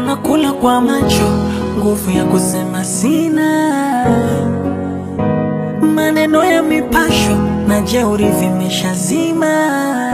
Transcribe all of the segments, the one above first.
nakula kwa macho, nguvu ya kusema sina. Maneno ya mipasho na jeuri vimeshazima.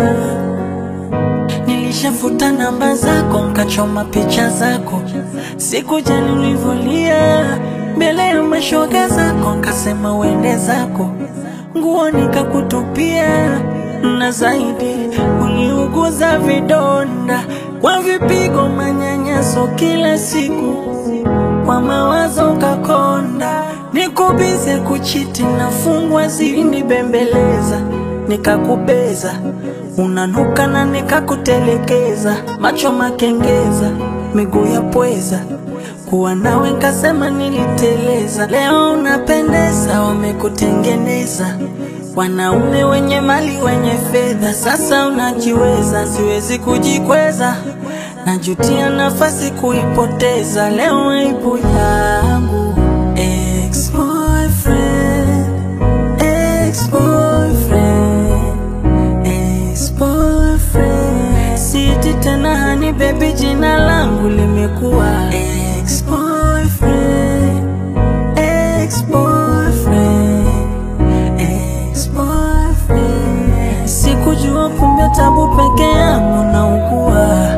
Nilishafuta namba zako, nkachoma picha zako, sikujali ulivyolia mbele ya mashoga zako, nkasema uende zako, nguo nikakutupia, na zaidi uliuguza vidonda kwa vipigo, manyanyaso kila siku, kwa mawazo ukakonda, nikubize kuchiti, nafungwa zilinibembeleza, nikakubeza unanuka na nikakutelekeza, macho makengeza, miguu ya pweza, kuwa nawe nkasema niliteleza. Leo unapendeza, wamekutengeneza wanaume wenye mali wenye fedha, sasa unajiweza, siwezi kujikweza, najutia nafasi kuipoteza. Leo aibu yangu ex-boyfriend, ex-boyfriend ex-boyfriend. Siti tena hani baby, jina langu limekuwa ex-boyfriend, ex-boyfriend, ex-boyfriend. Sikujua kumbe tabu peke yangu naugua.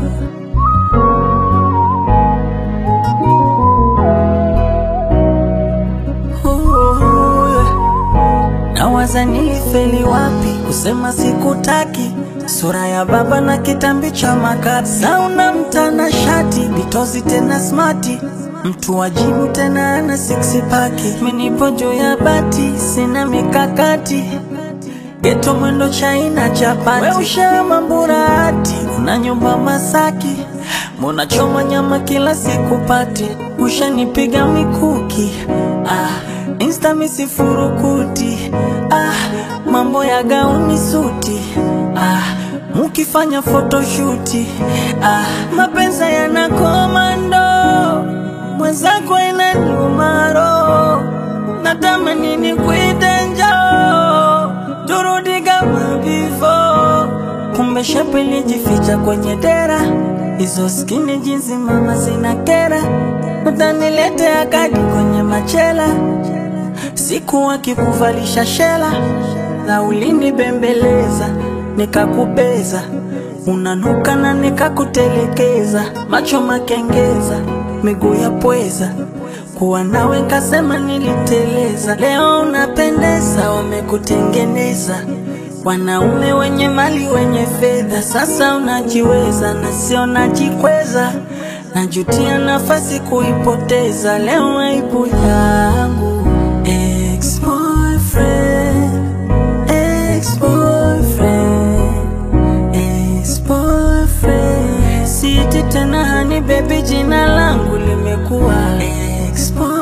Oh, Nawaza nilifeli wapi kusema sikutaki, sura ya baba na kitambi cha makati, sauna mtana shati bitozi tena smati, mtu wajibu tena ana six pack, minipo juu ya bati, sina mikakati geto mwendo chaina chapati, we ushama mburati, una nyumba Masaki, munachoma nyama kila siku pati, ushanipiga mikuki ah, insta misifurukuti ah, mambo ya gauni suti ah, mukifanya photoshuti ah, mapenza yana komando, mwenzako inaniuma roho, natamani nikuite njoo turudi kama before. Kumbe shepu ilijificha kwenye dera, hizo skini jinsi mama zina kera, utaniletea kadi kwenye machela, siku akikuvalisha shela na ulini bembeleza, nikakubeza unanuka na nikakutelekeza, macho makengeza, miguu ya pweza kuwa nawe nkasema niliteleza. Leo unapendeza, wamekutengeneza wanaume wenye mali wenye fedha, sasa unajiweza na sio najikweza, najutia nafasi kuipoteza. Leo aibu yangu ex-boyfriend, ex-boyfriend, ex-boyfriend. Siti tena hani baby, jina langu limekuwa ex-boyfriend.